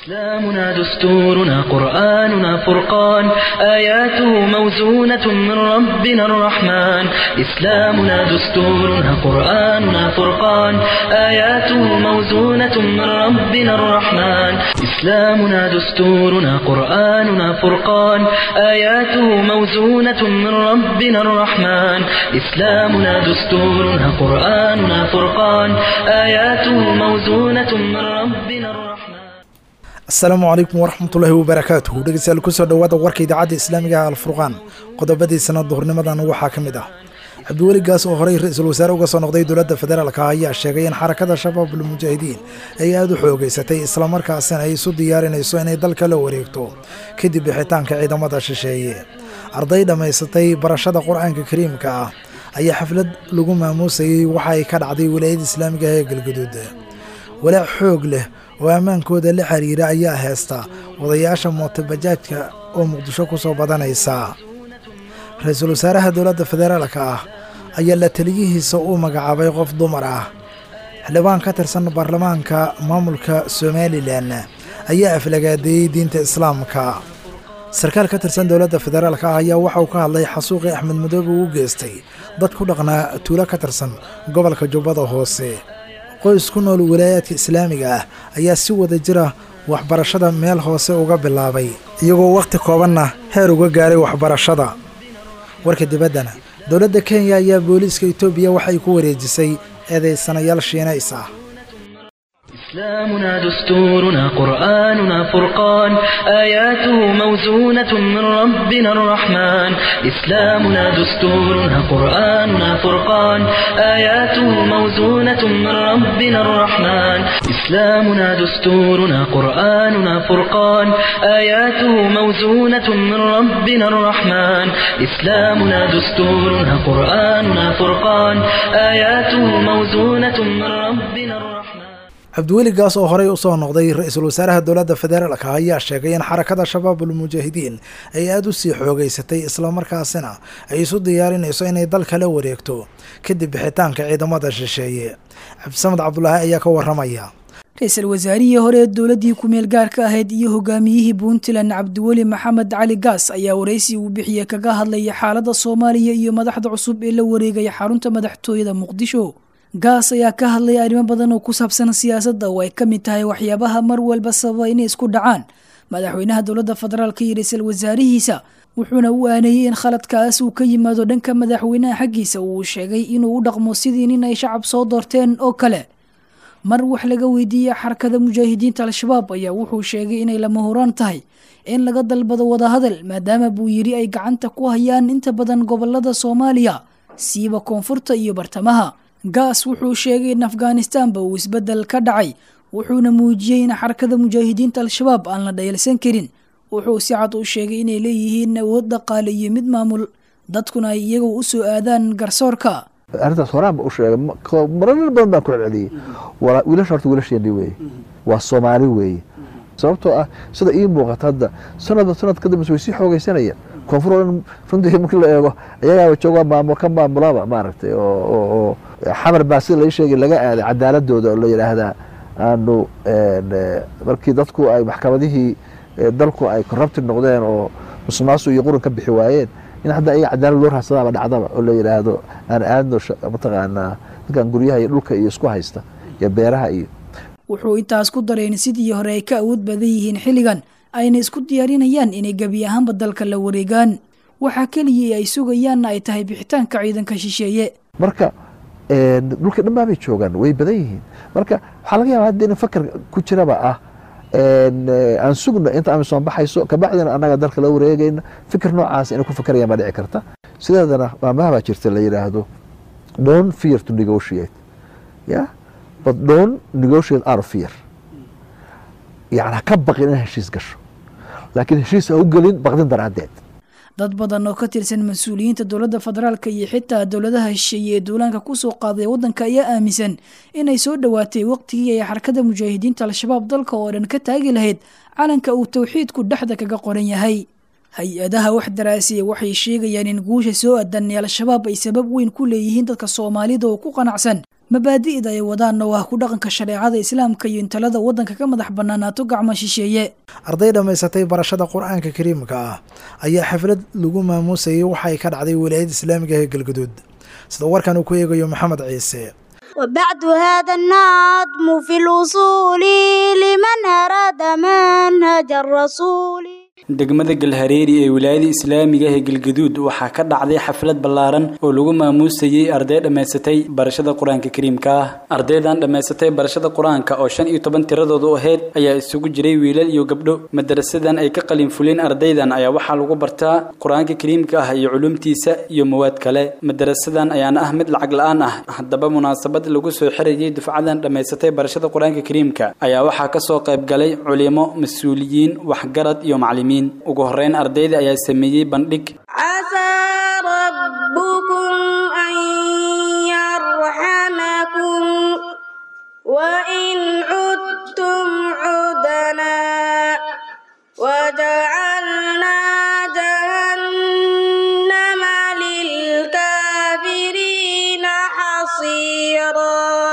إسلامنا دستورنا قرآننا فرقان آياته موزونة من ربنا الرحمن إسلامنا دستورنا قرآننا فرقان آياته موزونة من ربنا الرحمن إسلامنا دستورنا قرآننا فرقان آياته موزونة من ربنا الرحمن إسلامنا دستورنا قرآننا فرقان آياته موزونة من ربنا الرحمن asalaamu calaykum waraxmatullaahi wabarakaatuhu dhegeystayaal kusoo dhowaada warka idaacadda islaamiga ah alfurqaan qodobadiisana duhurnimadan waxaa ka mid ah cabdiweli gaas oo horey ra-iisul wasaare uga soo noqday dowladda federaalka ayaa sheegay in xarakada shabaabul mujaahidiin ay aada u xoogeysatay islamarkaasina ay isu diyaarinayso inay dalka la wareegto kadib bixitaanka ciidamada shisheeye arday dhammaysatay barashada qur-aanka kariimka ah ayaa xaflad lagu maamuusayey waxa ay ka dhacday wilaayada islaamiga ah ee galgaduud walaac xoog leh oo ammaankooda la xiriira ayaa heesta wadayaasha mootobajaajka oo muqdisho ku soo badanaysa ra-iisul wasaaraha dowladda federaalka ah ayaa la taliyihiisa u magacaabay qof dumar ah xildhibaan ka tirsan baarlamaanka maamulka somalilan ayaa aflagaadeeyey diinta islaamka sarkaal ka tirsan dowladda federaalka ah ayaa waxa uu ka hadlay xasuuqii axmed madoobe uu geystay dad ku dhaqnaa tuulo ka tirsan gobolka jubbada hoose qoys ku nool walaayaadka islaamiga ah ayaa si wada jira waxbarashada meel hoose uga bilaabay iyagoo wakhti koobanna heer uga gaaray waxbarashada warka dibaddana dowladda kenya ayaa booliiska etoobiya waxay ku wareejisay eedaysanayaal shiinays ah إسلامنا دستورنا قرآننا فرقان آياته موزونة من ربنا الرحمن إسلامنا دستورنا قرآننا فرقان آياته موزونة من ربنا الرحمن إسلامنا دستورنا قرآننا فرقان آياته موزونة من ربنا الرحمن إسلامنا دستورنا قرآننا فرقان آياته موزونة من ربنا الرحمن cabdiweli gaas oo horey usoo noqday ra-iisul wasaaraha dowladda federaalka ayaa sheegay in xarakada shabaabul mujaahidiin ay aada u sii xoogeysatay islamarkaasina ay isu diyaarinayso inay dalka la wareegto kadib bixitaanka ciidamada shisheeye cabdisamed cabdulaahi ayaa ka waramaya ra-iisul wasaarihii hore ee dowladdii ku-meel gaarka ahayd iyo hogaamiyihii puntland cabdiweli maxamed cali gaas ayaa waraysi uu bixiyey kaga hadlaya xaaladda soomaaliya iyo madaxda cusub ee la wareegaya xarunta madaxtooyada muqdisho gaas ayaa ka hadlaya arrimo badan oo ku saabsan siyaasadda oo ay ka mid tahay waxyaabaha mar walba sababa inay isku dhacaan madaxweynaha dowladda federaalka iyo ra-iisul wasaarihiisa wuxuuna u aaneeyey in khaladkaas uu ka yimaado dhanka madaxweynaha xaggiisa uu sheegay inuu u dhaqmo sidii nin ay shacab soo doorteen oo kale mar wax laga weydiiyey xarakada mujaahidiinta al-shabaab ayaa wuxuu sheegay inay lama horaan tahay in laga dalbado wadahadal maadaama buu yidhi ay gacanta ku hayaan inta badan gobolada soomaaliya siiba koonfurta iyo bartamaha gaas wuxuu sheegay in afghanistanba uu isbeddel ka dhacay wuxuuna muujiyey in xarakada mujaahidiinta al-shabaab aan la dhayalsan karin wuxuu si cad u sheegay inay leeyihiin awood dhaqaale iyo mid maamul dadkuna ay iyagoo u soo aadaan garsoorka arrintaas horaan ba u sheegay marar badan baan ku celceliyey wiilasha horta wiilasheeni weeye waa soomaali weeye sababtoo ah sida ii muuqata hadda sanadba sanad ka dambes way sii xoogeysanayaan koonfur oo dhan runtii markii la eego ayagaaba jooga maamul ka maamulaba maaragtay oo xamar baa sida lai sheegay laga aaday cadaaladooda oo la yidhaahdaa aanu markii dadku ay maxkamadihii dalku ay corrupted noqdeen oo musuqmaasuq iyo quran ka bixi waayeen in hadda ayaga cadaalad loo raadsadaaba dhacdaba oo la yidhaahdo aan aadno mataqaanaa dadkan guryaha iyo dhulka iyo isku haysta iyo beeraha iyo wuxuu intaas ku daray in sidii hore ay ka awood badan yihiin xilligan ayna isku diyaarinayaan inay gebi ahaanba dalka la wareegaan waxaa keliya ay sugayaanna ay tahay bixitaanka ciidanka shisheeye marka dhulka dhan baabay joogaan way badan yihiin marka waxaa laga yaaba hadda in fakar ku jiraba ah aan sugno inta amisom baxayso kabacdina annaga dalka la wareegayna fikir noocaas inay ku fakarayaan baa dhici karta sideedana maamaha baa jirta la yidhaahdo don fear to negotiate ya but don negotiate out of fear yani ha ka baqin in heshiis gasho laakiin heshiis ha u gelin baqdin daraaddeed dad badan oo ka tirsan mas-uuliyiinta dowladda federaalka iyo xitaa dowladaha shisheeye ee duulaanka kusoo qaaday waddanka ayaa aaminsan inay soo dhowaatay waqtigii ay xarakada mujaahidiinta al-shabaab dalka oo dhan ka taagi lahayd calanka uu towxiidku dhexda kaga qoran yahay hay-adaha wax daraasiya waxay sheegayaan in guusha soo adan ee al-shabaab ay sabab weyn ku leeyihiin dadka soomaalida oo ku qanacsan mabaadi'da ay wadaanna waa ku dhaqanka shareecada islaamka iyo in talada waddanka ka madax bannaanaato gacmo shisheeye arday dhammaysatay barashada qur-aanka kariimka ah ayaa xaflad lagu maamuusayay waxa ay ka dhacday wilaayada islaamiga ee galgaduud sida warkan uu ku eegayo maxamed ciise وبعد هذا النظم في الوصول لمن أراد منهج الرسول degmada galhareeri ee wilaayada islaamiga ee galgaduud waxaa ka dhacday xaflad ballaaran oo lagu maamuusayey arday dhammaysatay barashada qur-aanka kariimka ah ardaydan dhammaysatay barashada qur-aanka oo shan iyo toban tiradoodu ahayd ayaa isugu jiray wiilal iyo gabdho madarasadan ay ka qalin fuleen ardaydan ayaa waxaa lagu bartaa qur-aanka kariimka ah iyo culumtiisa iyo mawaad kale madarasadan ayaana ah mid lacag la-aan ah haddaba munaasabad lagu soo xirayay dufcadan dhammaysatay barashada qur-aanka kariimka ayaa waxaa kasoo qayb galay culimo mas-uuliyiin waxgarad iyo maclimiin ugu horeyn ardayda ayaa sameeyey bandhig عسى ربكم أن يرحمكم وإن عدتم عدنا وجعلنا جهنم للكافرين حصيرا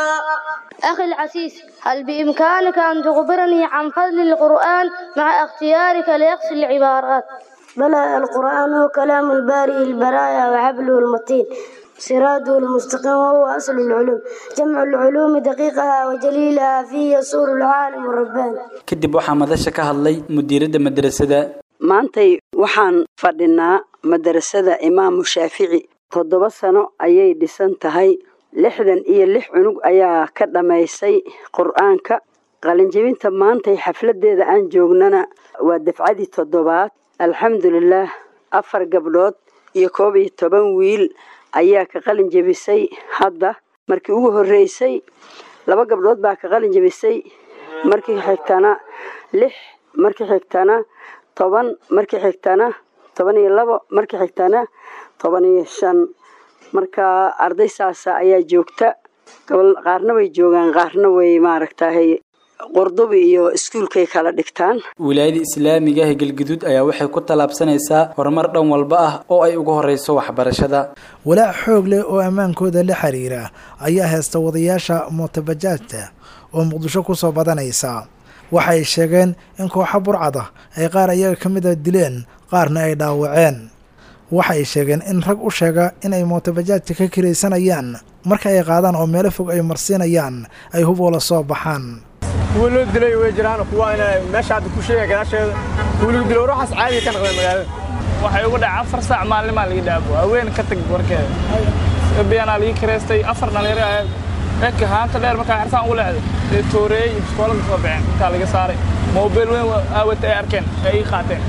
أخي العزيز هل بإمكانك أن تخبرني عن فضل القرآن مع اختيارك ليقص العبارات بلى القرآن هو كلام البارئ البرايا وحبله المتين سراده المستقيم وهو أصل العلوم جمع العلوم دقيقها وجليلها فيه يصور العالم الرباني kadib waxaa madasha ka hadlay mudiiradda madrasada maantay waxaan fadhinaa madrasada imaamu shaafici toddoba sano ayay dhisan tahay lixdan iyo lix cunug ayaa ka dhammaysay qur-aanka qalinjebinta maantay xafladeeda aan joognana waa dafcadii toddobaad alxamdulilaah afar gabdhood iyo koob iyo toban wiil ayaa ka qalin jebisay hadda markii ugu horreysay laba gabdhood baa ka qalin jebisay markii xigtana lix markii xigtana toban markii xigtana toban iyo labo markii xigtana toban iyo shan marka arday saasa ayaa joogta gobol qaarna way joogaan qaarna way maaragtahay qurdubi iyo iskuulkay kala dhigtaan wilaayada islaamiga ee galgaduud ayaa waxay ku tallaabsanaysaa horumar dhan walba ah oo ay ugu horeyso waxbarashada walaac xoog leh oo ammaankooda la xiriira ayaa heesta wadayaasha mootabajaajta oo muqdisho ku soo badanaysa waxa ay sheegeen in kooxa burcada ay qaar ayaga ka mid a dileen qaarna ay dhaawaceen waxa ay sheegeen in rag u sheega in ay mootabajaajta ka kiraysanayaan marka ay qaadaan oo meelo fog ay marsiinayaan ay huboola soo baxaan kuwa loo dilay way jiraan kuwa ina meesha hadda ku sheegaya gadaasheeda kuwa lagu dilay ruuxaas caadiga ka naqdeen magaalada waxay uga dhacay afar saac maalnimaa laga dhaabo haween ka tag warkeeda biyanaa laga kireystay afar dhalinyaro ahayd eka haanta dheer markaa xersaan ugu leexday ee tooreeyey iyo biskoolada soo baxeen intaa laga saaray mobil weyn aawata ay arkeen ay ii qaateen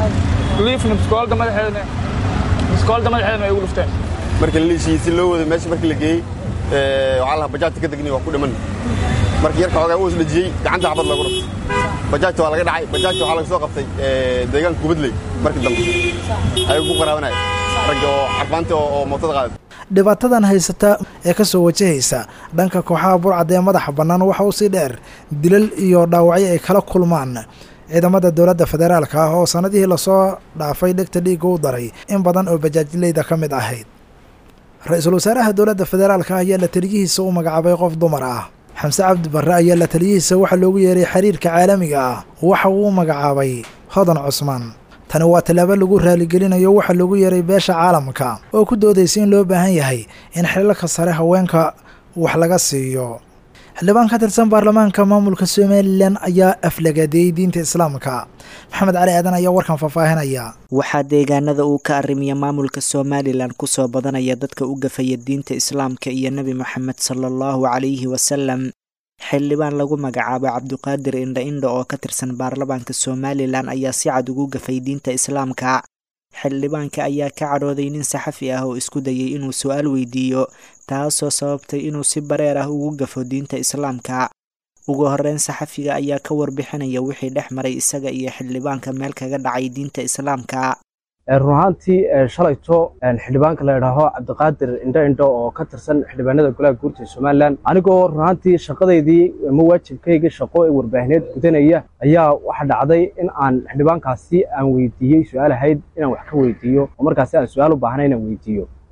liifna biskoolada madaxeedana biskoolada madaxeedana ay ugu dhufteen markii la liishiiyey si loo wado meesha markii la geeyey waxaa lahaa bajaajta ka degni waa ku dhiman markii yarka xoogaa uu isdhajiyey gacanta xabad lagu dhuftay bajaajta waa laga dhacay bajaajta waxaa laga soo qabtay deegaanka kubadley markii dambe ayuu ku qaraabanaya ragga oo carfaanta oo mootada qaaday dhibaatadan haysata ee ka soo wajahaysa dhanka kooxaha burcad ee madaxa bannaan waxa uu sii dheer dilal iyo dhaawacyo ay kala kulmaan ciidamada dowladda federaalka ah oo sannadihii lasoo dhaafay dhegta dhiigga u daray in badan oo bajaajleyda ka mid ahayd ra-iisul wasaaraha dowladda federaalka ah ayaa la taliyihiisa u magacaabay qof dumar ah xamse cabdi barre ayaa la taliyihiisa waxaa loogu yeeray xiriirka caalamiga ah waxa uu u magacaabay hodan cusmaan tani waa tallaabo lagu raaligelinayo waxaa loogu yeeray beesha caalamka oo ku doodaysa in loo baahan yahay in xilalka sare haweenka wax laga siiyo xildhibaan ka tirsan baarlamaanka maamulka somalilan ayaa aflagadeeyey diinta islaamka maxamed cali aadan ayaa warkan faahfaahinaya waxaa deegaanada uu ka arrimiya maamulka somalilan kusoo badanaya dadka u gafaya diinta islaamka iyo nebi moxamed sala allahu calayhi wasalam xildhibaan lagu magacaabo cabduqaadir indha indha oo ka tirsan baarlamaanka somalilan ayaa si cad ugu gafay diinta islaamka xildhibaanka ayaa ka cadhooday nin saxafi ah oo isku dayay inuu su-aal weydiiyo taasoo sababtay inuu si bareer ah ugu gafo diinta islaamka ugu horeyn saxafiga ayaa ka warbixinaya wixii dhex maray isaga iyo xildhibaanka meel kaga dhacay diinta islaamka run ahaantii shalayto xildhibaanka la idhaaho cabdiqaadir indho indho oo ka tirsan xildhibaanada golaha guurta ee somalilan anigoo run ahaantii shaqadaydii ama waajibkayga shaqo ee warbaahineed gudanaya ayaa waxa dhacday in aan xildhibaankaasi aan weydiiyey su-aal ahayd inaan wax ka weydiiyo oo markaasi aan su-aal u baahnay inaan weydiiyo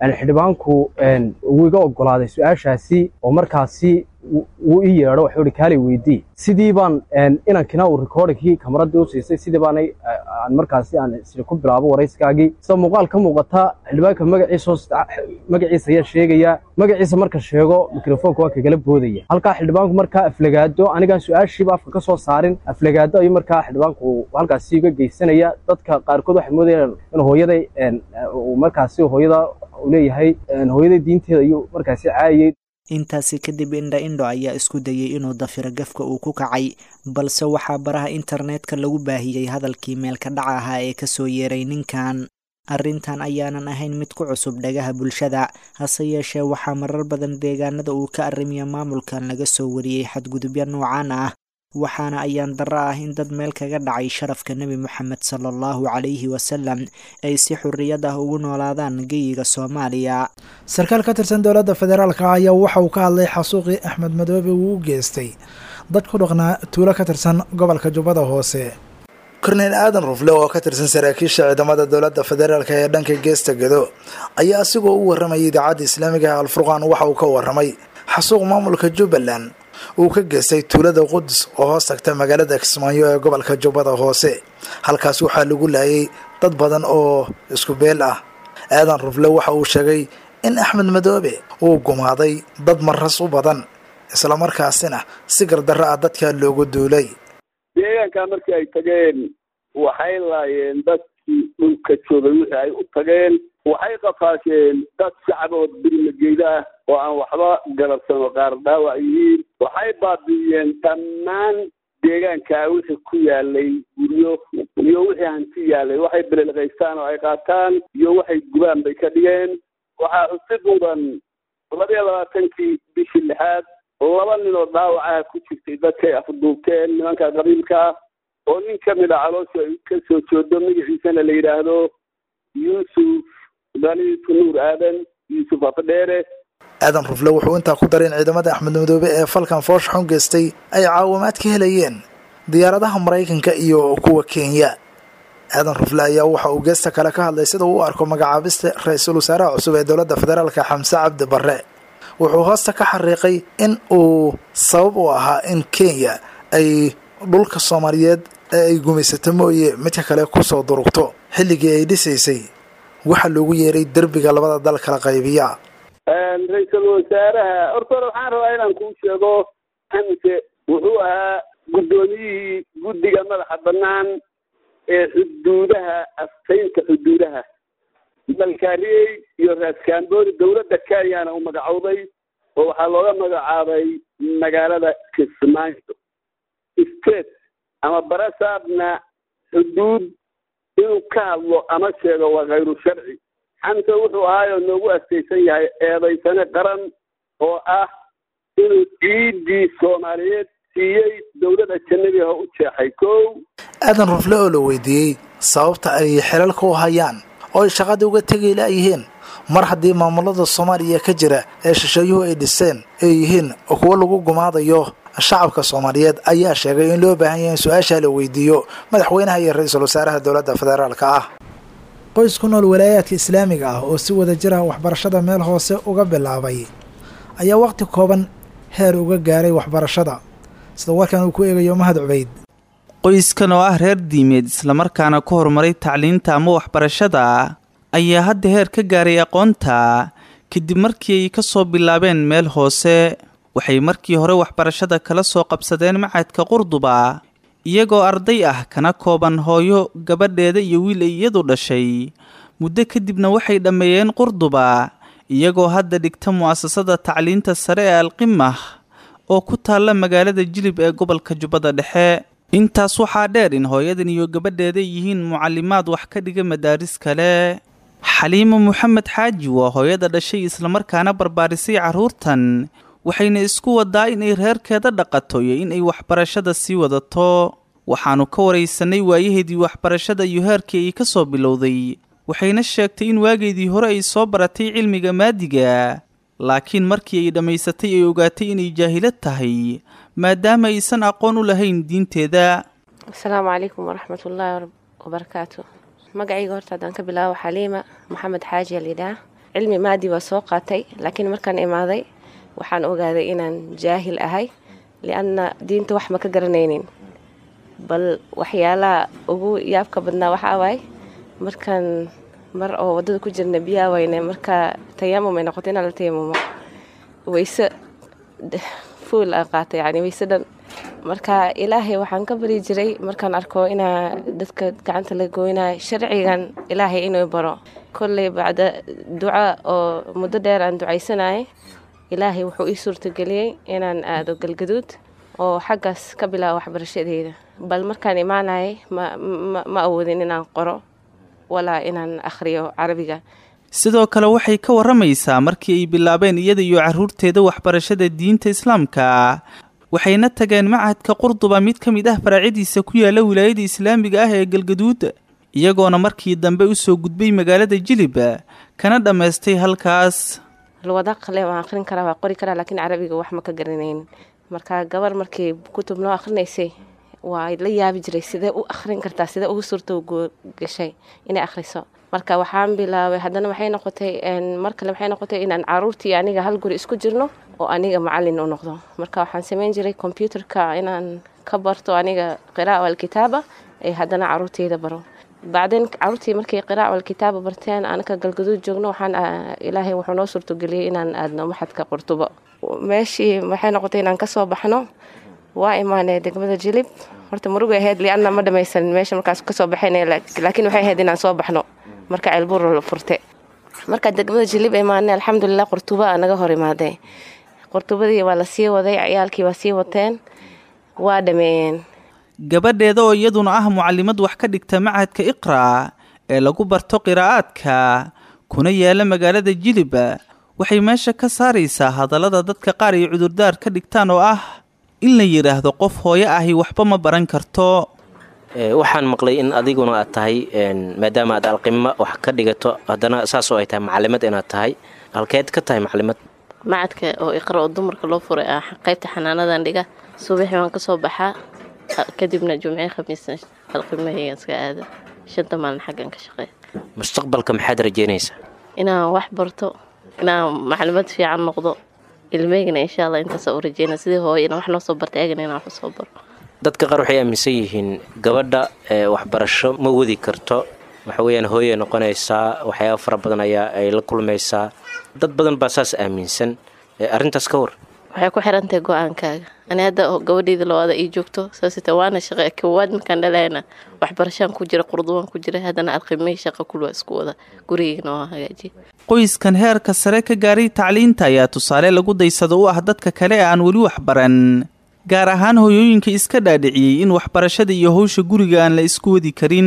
xildhibaanku wuu iga ogolaaday su-aashaasi oo markaasi wuu ii yeedho waxuu ihi kaalay weydii sidii baan inankina uu recordingkii kamaradii u siisay sidii baanay aan markaasi aan isla ku bilaabo warayskaagii sida muuqaal ka muuqata xildhibaanka magaciisa magaciisa ayaa sheegaya magaciisa marka sheego mikrofoonka waa kagala boodaya halkaa xildhibaanku markaa aflagaado anigaan su-aashiiba afka ka soo saarin aflagaado ayuu markaa xildhibaanku halkaasi uga geysanaya dadka qaarkood waxay moodayaan in hooyaday markaasi hooyada uu leeyahay hooyaday diinteeda ayuu markaasi caayay intaasi kadib indha indho ayaa isku dayay inuu dafiro gafka uu ku kacay balse waxaa baraha internetka lagu baahiyey hadalkii meelka dhaca ahaa ee kasoo yeeray ninkan arrintan ayaanan ahayn mid ku cusub dhagaha bulshada hase yeeshee waxaa marar badan deegaanada uu ka arrimiya maamulkan laga soo wariyey xadgudubyo noocaan ah waxaana ayaan darro ah in dad meel kaga dhacay sharafka nebi moxamed sala allahu calayhi wasalam ay si xurriyad ah ugu noolaadaan geyiga soomaaliya sarkaal ka tirsan dowladda federaalka ayaa waxa uu ka hadlay xasuuqii axmed madoobe uu u geystay dad ku dhaqnaa tuulo ka tirsan gobolka jubbada hoose korneyl aadan rufle oo ka tirsan saraakiisha ciidamada dowladda federaalk ee dhanka geesta gedo ayaa asigoo u warramayay idaacadda islaamiga ee alfurqaan waxa uu ka warramay xasuuq maamulka jubbaland uu ka geystay tuulada qudus oo hoos tagta magaalada kismaayo ee gobolka jubbada hoose halkaas waxaa lagu laayay dad badan oo isku beel ah aadan rufle waxa uu sheegay in axmed madoobe uu gumaaday dad maras u badan islamarkaasina si gardarro ah dadkaa loogu duulay deegaankaa markii ay tageen waxay laayeen dadkii dhulka joogay wixii ay u tageen waxay qafaasheen dad shacbood birmageyda ah oo aan waxba garabsan oo qaar dhaawac yihiin waxay baabi'iyeen dhammaan deegaankaa wixii ku yaalay guryo iyo wixii hanti yaalay waxay belelqaystaan oo ay qaataan iyo waxay gubaan bay ka dhigeen waxaa xusid mudan labaiyo labaatankii bishii lixaad laba nin oo dhaawacaha ku jirtay dadkay afduubteen nimanka qabiilka oo nin ka mid a caloosha ay ka soo joodo magaciisana la yidhaahdo yuusuf daliitu nuur aadan yuusuf afdheere aadan rufle wuxuu intaa ku daray in ciidamada axmed madoobe ee falkan foosh xun geystay ay caawimaad ka helayeen diyaaradaha maraykanka iyo kuwa kenya aadan rufle ayaa waxa uu geesta kale ka hadlay sida uu u arko magacaabista ra-iisul wasaaraha cusub ee dowladda federaalka xamse cabdi barre wuxuu hoosta ka xariiqay in uu sabab u ahaa in kenya ay dhulka soomaaliyeed ee ay gumaysato mooye midka kale kusoo durugto xilligii ay dhisaysay waxaa loogu yeeray derbiga labada dal kala qaybiya ra-iisul wasaaraha horta hore waxaan rabaa inaan kuu sheego xamse wuxuu ahaa guddoomiyihii guddiga madaxa bannaan ee xuduudaha astaynta xuduudaha malkaariyey iyo raaskamboori dowladda kenyana uu magacowday oo waxaa looga magacaabay magaalada kismaayo state ama barasaabna xuduud inuu ka hadlo ama sheego waa khayru sharci xamse wuxuu ahaayoo noogu astaysan yahay eedaysane qaran oo ah inuu ciiddii soomaaliyeed siiyey dowladda janabiha u jeexay kow aadan rufle oo la weydiiyey sababta ay xilalka u hayaan oo ay shaqadii uga tegi laayihiin mar haddii maamulada soomaaliya ka jira ee shisheeyuhu ay dhiseen ay yihiin kuwo lagu gumaadayo shacabka soomaaliyeed ayaa sheegay in loo baahan yahay in su-aashaa la weydiiyo madaxweynaha iyo ra-iisul wasaaraha dowladda federaalka ah qoys ku nool walaayaadka islaamiga ah oo si wada jira waxbarashada meel hoose uga bilaabay ayaa waqti kooban heer uga gaaray waxbarashada sida warkan uu ku eegayo mahad cubeyd qoyskan oo ah reer diimeed islamarkaana ku horumaray tacliinta ama waxbarashada ayaa hadda heer ka gaaray aqoonta kadib markii ay ka soo bilaabeen meel hoose waxay markii hore waxbarashada kala soo qabsadeen macadka qurduba iyagoo arday ah kana kooban hooyo gabadheeda iyo wiil ay iyadu dhashay muddo kadibna waxay dhammeeyeen qurduba iyagoo hadda dhigta mu'asasada tacliinta sare ee alqimah oo ku taalla magaalada jilib ee gobolka jubbada dhexe intaas waxaa dheer in hooyadan iyo gabadheeda yihiin mucalimaad wax ka dhiga madaaris kale xaliimo moxamed xaaji waa hooyada dhashay islamarkaana barbaarisay carruurtan waxayna isku wadaa inay reerkeeda dhaqato iyo inay waxbarashada sii wadato waxaannu ka waraysanay waayaheedii waxbarashada iyo heerkii ay ka soo bilowday waxayna sheegtay in waageedii hore ay soo baratay cilmiga maadiga laakiin markii ay dhammaysatay ay ogaatay inay jaahilad tahay maadaama aysan aqoon u lahayn diinteeda asalaamu calaykum waraxmatullaahi wabarakaatu magacayga horta haddaan ka bilaabo xaliima maxamed xaaji alyidhaah cilmi maadi waa soo qaatay laakiin markaan imaaday waxaan ogaaday inaan jaahil ahay lianna diinta wax ma ka garanaynin bal waxyaalaha ugu yaabka badnaa waxaa waay markaan mar oo waddada ku jirna biyaa wayne markaa tayamum ay noqoto inaan la tayamumo wayse fuul aan qaatay yani wayse dhan marka ilaahay waxaan ka bari jiray markaan arko inaa dadka gacanta la gooynayo sharcigan ilaahay inuu baro kolley bacda duca oo muddo dheer aan ducaysanayay ilaahay wuxuu ii suurtageliyey inaan aado galgaduud oo xaggaas ka bilaabo waxbarashadeeda bal markaan imaanayay ma awoodin inaan qoro walaa inaan akhriyo carabiga sidoo kale waxay ka warramaysaa markii ay bilaabeen iyada iyo carruurteeda waxbarashada diinta islaamka waxayna tageen machadka qurduba mid ka mid ah faraacadiisa ku yaala wilaayada islaamiga ah ee galgaduud iyagoona markii dambe u soo gudbay magaalada jilib kana dhammaystay halkaas alwada qale waan akhrin karaa waa qori karaa laakiin carabiga wax ma ka garanayn marka gabar markii kutub noo akhrinaysay waa la yaabi jiray sidee u akhrin kartaa sidee ugu suurto gashay inay akhriso marka waxaan bilaabay haddana waxay noqotay mar kale waxay noqotay inaan caruurtii aniga hal guri isku jirno oo aniga macalin u noqdo marka waxaan samayn jiray combyuterka inaan ka barto aniga qira'a walkitaaba ee haddana caruurteyda baro bacdeen caruurtii markay qiraac walkitaaba barteen anaka galgaduud joogno waxaan ilaahay wuxuu noo suurtogeliyey inaan aadno maxadka qurtubo meeshii waxay noqotay inaan kasoo baxno waa imaanay degmada jilib horta murugay ahayd lianna ma dhamaysanin meesha markaas kasoo baxayn laakiin waxay ahayd inaan soo baxno marka ceelbuur la furte marka degmada jilib imaanay alxamdulilah qurtuba naga hor imaaday qurtubadii waa la sii waday ciyaalkii waa sii wateen waa dhameeyeen gabadheeda oo iyaduna ah mucalimad wax ka dhigta machadka iqra ee lagu barto qiraa'aadka kuna yaala magaalada jilib waxay meesha ka saaraysaa hadallada dadka qaar ay cudurdaar ka dhigtaan oo ah in la yidhaahdo qof hooyo ahi waxba ma baran karto waxaan maqlay in adiguna aad tahay maadaama aad alqimo wax ka dhigato haddana saasoo ay tahay macalimad inaad tahay halkeed ka tahay macalimad macadka oo iqra oo dumarka loo furay ah qaybta xanaanadan dhiga subaxii waan kasoo baxaa kadibna jumcii khamiisna alqimahaygan iska aada shanta maalin xaggan ka shaqeeya mustaqbalka maxaad rajeynaysaa inaan wax barto inaan macalimad fiican noqdo ilmeygana insha alla intaasa u rajeyna sidii hooyana wax noo soo bartay eegana inaan wax usoo baro dadka qaar waxay aaminsan yihiin gabadha waxbarasho ma wadi karto waxa weyaan hooyay noqonaysaa waxyaaba fara badan ayaa ay la kulmaysaa dad badan baa saas aaminsan arrintaas ka war waxay ku xirantahay go-aankaaga ani hadda gabadheyda labaada ii joogto saasita waana shaqe kowaad markaan dhalayna waxbarashaan ku jira qurdubaan ku jira haddana alqimay shaqa kulwa isku wada gurigeygana waa hagaajiya qoyskan heerka sare ka gaaray tacliinta ayaa tusaale lagu daysado u ah dadka kale ee aan weli waxbaran gaar ahaan hooyooyinka iska dhaadhiciyey in waxbarashada iyo howsha guriga aan la isku wadi karin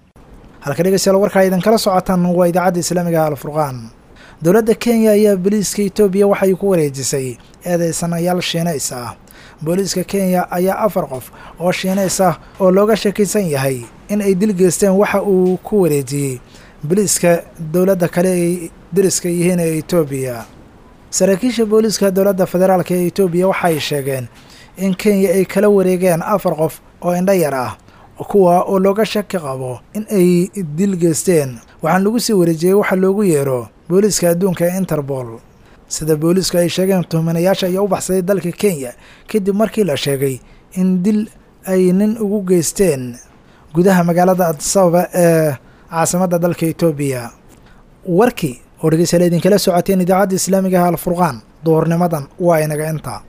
halka dhegeystayaal warkaa idinkala socotaan waa idaacadda islaamiga alfurqaan dowladda kenya ayaa booliiska etoobiya waxay ku wareejisay eedeysanayaal shiinays ah booliiska kenya ayaa afar qof oo shiinays ah oo looga shakisan yahay in ay dil geysteen waxa uu ku wareejiyey booliiska dowladda kale ay deriska yihiin ee etoobiya saraakiisha booliiska dowladda federaalk ee etoobiya waxay sheegeen in kenya ay kala wareegeen afar qof oo indho yar ah kuwa oo looga shaki qabo in ay dil geysteen waxaan lagu sii wareejiyey waxa loogu yeero booliiska adduunka ee interpol sida booliisku ay sheegeen tuhmanayaasha ayaa u baxsaday dalka kenya kadib markii la sheegay in dil ay nin ugu geysteen gudaha magaalada adisababa ee caasimadda dalka etoobiya warkii oo dhegeystayaal idinkala socoteen idaacadda islaamiga ah alfurqaan duhurnimadan waa inaga inta